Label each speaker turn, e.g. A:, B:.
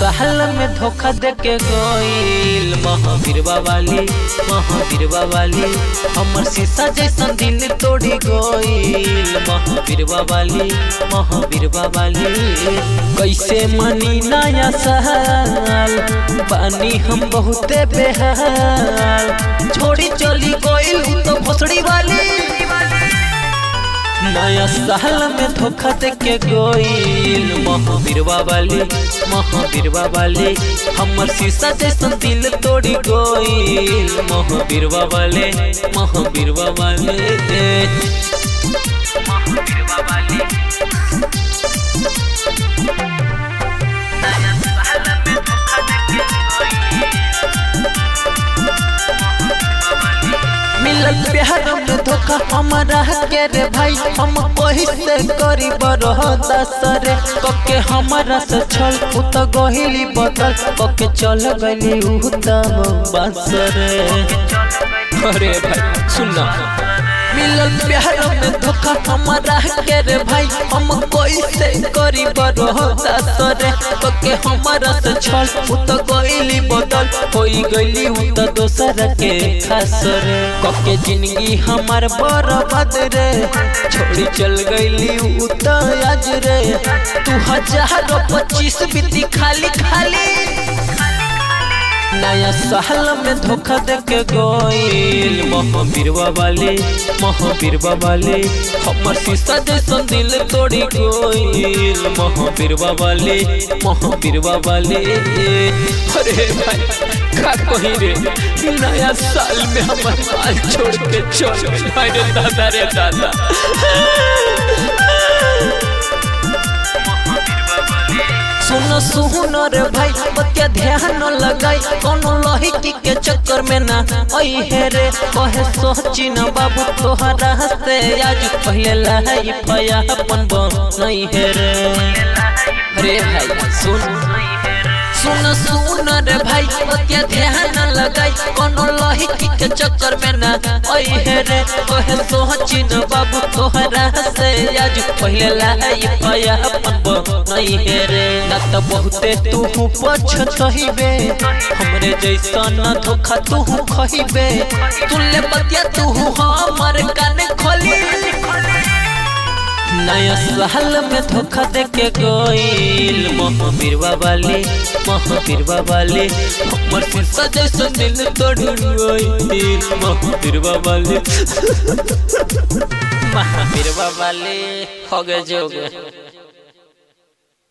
A: साल में धोखा दे के गईल महावीर वाली महावीर वाली हमर शीशा जैसन दिल तोड़ी गईल महावीर वाली महावीर वाली कैसे मनी नया साल बानी हम बहुते बेहाल छोड़ी चली गईल तो भोसड़ी वाली नया साल में धोखा दे के गईल महावीर वाली महावीर वाली हमर शीशा जैसन दिल तोड़ी गईल महावीर वाले महावीर वाले मिलल प्यार में धोखा हमारा के रे भाई हम कही से करी बरहदा सरे कके हमारा से छल उ त गहिली बदल कके चल गइली उ त बसरे अरे भाई सुनना मिलल प्यार में धोखा हमारा के रे भाई हम कोई से करी बरहदा सरे कके हमारा से छल उ त गइली बदल होई गइली उ त दोसर के खास रे कके जिंदगी हमार बर्बाद रे छोड़ी चल गइली उ त आज रे तू हजार पच्चीस बीती खाली खाली नया साल में धोखा दे के गईल महावीर वाले महावीर वाले हमर शीशा जैसन दिल तोड़ी गईल महावीर वाले महावीर वाले अरे भाई का कही रे नया साल में हमर माल छोड़ के चल गइल रे दादा रे दादा सुनो सुनो रे भाई बतिया ध्यान लगाई कोनो लहिकी के चक्कर में ना आई है रे कहे सोची न बाबू तोहरा से आज पहले लाई पया अपन नहीं है रे अरे भाई सुन सुन सुन रे भाई बतिया ध्यान लगाई कोनो लहिकी के चक्कर में ना आई है रे कहे सोची न बाबू तोहरा से आज पहले लाई पया अपन नहीं है रे ना तो बहुते तू पछतहिबे हमरे जैसा ना धोखा तू खहिबे तुले बतिया तू हमर कान खोली नया साल में धोखा दे के गईल महावीर वाले महावीर वाले हमर शीशा जैसा दिल तोड़ गईल महावीर वाले महावीर वाले हो गए जो गए